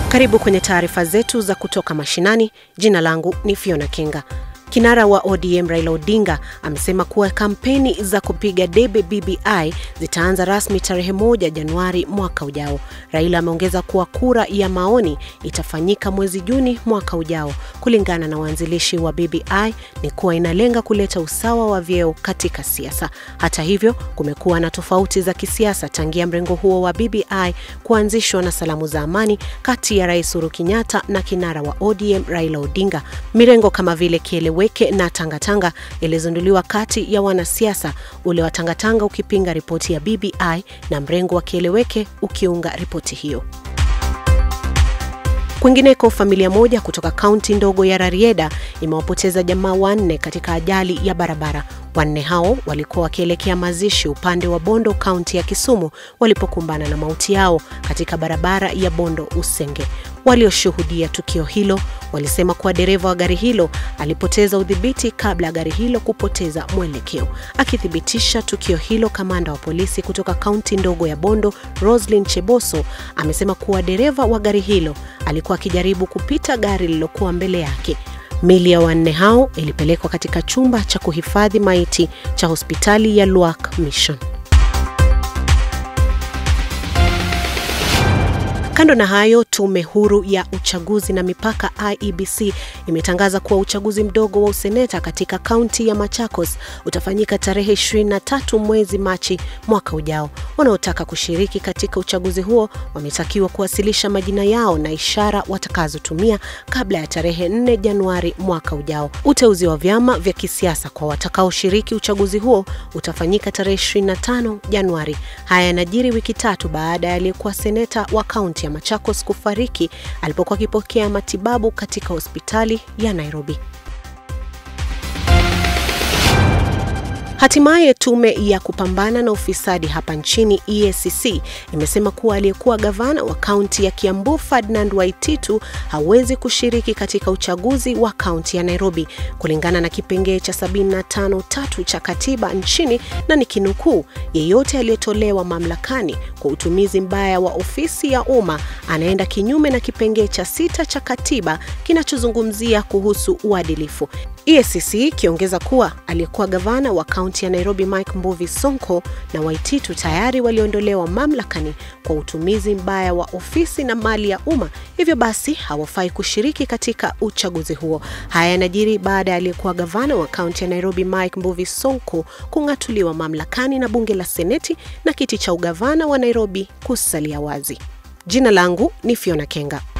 Karibu kwenye taarifa zetu za kutoka mashinani. Jina langu ni Fiona Kenga. Kinara wa ODM Raila Odinga amesema kuwa kampeni za kupiga debe BBI zitaanza rasmi tarehe moja Januari mwaka ujao. Raila ameongeza kuwa kura ya maoni itafanyika mwezi Juni mwaka ujao. Kulingana na waanzilishi wa BBI ni kuwa inalenga kuleta usawa wa vyeo katika siasa. Hata hivyo, kumekuwa na tofauti za kisiasa tangia mrengo huo wa BBI kuanzishwa na salamu za amani kati ya Rais Uhuru Kenyatta na kinara wa ODM Raila Odinga. Mirengo kama vile Kiele Weke na Tangatanga ilizinduliwa kati ya wanasiasa, ule wa Tangatanga ukipinga ripoti ya BBI na mrengo wa Kieleweke ukiunga ripoti hiyo. Kwingineko, familia moja kutoka kaunti ndogo ya Rarieda imewapoteza jamaa wanne katika ajali ya barabara. Wanne hao walikuwa wakielekea mazishi upande wa Bondo, kaunti ya Kisumu, walipokumbana na mauti yao katika barabara ya Bondo Usenge. Walioshuhudia tukio hilo walisema kuwa dereva wa gari hilo alipoteza udhibiti kabla ya gari hilo kupoteza mwelekeo. Akithibitisha tukio hilo, kamanda wa polisi kutoka kaunti ndogo ya Bondo, Roslyn Cheboso, amesema kuwa dereva wa gari hilo alikuwa akijaribu kupita gari lililokuwa mbele yake. Mili ya wanne hao ilipelekwa katika chumba cha kuhifadhi maiti cha hospitali ya Luak Mission. Kando na hayo, tume huru ya uchaguzi na mipaka IEBC imetangaza kuwa uchaguzi mdogo wa useneta katika kaunti ya Machakos utafanyika tarehe 23 mwezi Machi mwaka ujao. Wanaotaka kushiriki katika uchaguzi huo wametakiwa kuwasilisha majina yao na ishara watakazotumia kabla ya tarehe 4 Januari mwaka ujao. Uteuzi wa vyama vya kisiasa kwa watakaoshiriki uchaguzi huo utafanyika tarehe 25 Januari. Haya yanajiri wiki tatu baada ya aliyekuwa seneta wa kaunti ya Machakos kufariki alipokuwa akipokea matibabu katika hospitali ya Nairobi. Hatimaye tume ya kupambana na ufisadi hapa nchini EACC imesema kuwa aliyekuwa gavana wa kaunti ya Kiambu Ferdinand Waititu hawezi kushiriki katika uchaguzi wa kaunti ya Nairobi kulingana na kipengee cha 75 tatu cha katiba nchini, na ni kinukuu, yeyote aliyetolewa mamlakani kwa utumizi mbaya wa ofisi ya umma anaenda kinyume na kipengee cha sita cha katiba kinachozungumzia kuhusu uadilifu. EACC ikiongeza kuwa aliyekuwa gavana wa kaunti ya Nairobi Mike Mbuvi Sonko na Waititu tayari waliondolewa mamlakani kwa utumizi mbaya wa ofisi na mali ya umma, hivyo basi hawafai kushiriki katika uchaguzi huo. Haya yanajiri baada ya aliyekuwa gavana wa kaunti ya Nairobi Mike Mbuvi Sonko kung'atuliwa mamlakani na bunge la Seneti na kiti cha ugavana wa Nairobi kusalia wazi. Jina langu ni Fiona Kenga.